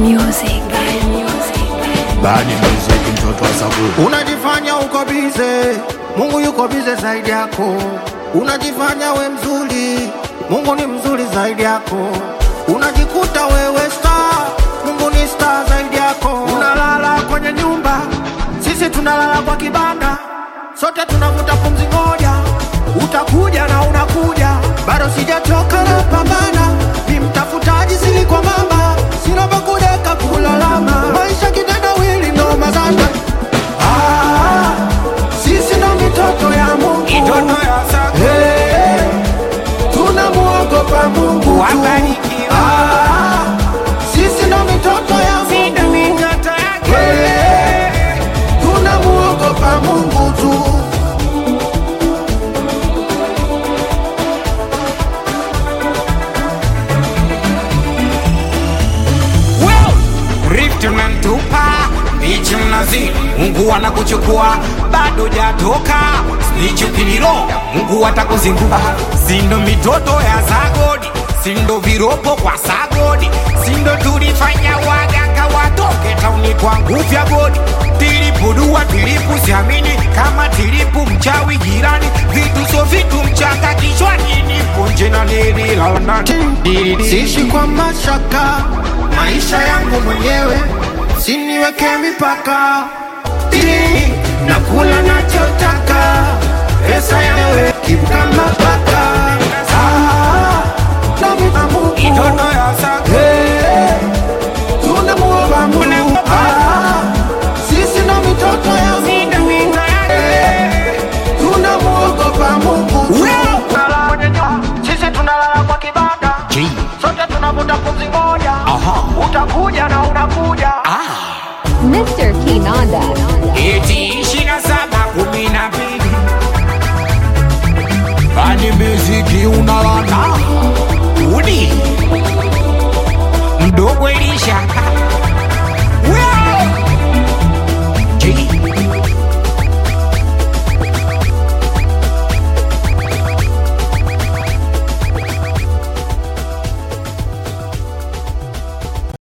music. Bad music. Bani music mtoto wa sabu Unajifanya uko bize, Mungu yuko bize zaidi yako. Unajifanya we mzuri, Mungu ni mzuri zaidi yako. Unajikuta wewe star, Mungu ni star zaidi yako. Unalala kwenye nyumba, sisi tunalala kwa kibanda, sote tunavuta pumzi moja. Utakuja na unakuja, bado sijachoka na pambana, ni mtafutaji sili kwa mama, sina pa kudeka kulalama, maisha kitendawili ndo mazana Ah, sisi ndo mitoto ya Mungu, Hey, tunamuogopa Mungu tu. Ah, sisi ndo mitoto ya Mungu, Hey, tunamuogopa Mungu tu. Rift unanitupa bichi mnazi, Mungu anakuchukua bado jatoka snitch ukiniroga, Mungu atakuzingua. Sindo mitoto ya Zagodi, sindo viropo kwa Sagodi, sindo tulifanya waganga watoke tauni kwa nguvu ya godi. Tilipu dua tilipu siamini kama tilipu mchawi jirani, vitu so vitu mchanga kichwani, nipo nje na nililala ndani. Siishi kwa mashaka, maisha yangu mwenyewe, siniweke mipaka, ili nakula nachotaka, pesa yawe kama paka. Ah, nami na Mungu.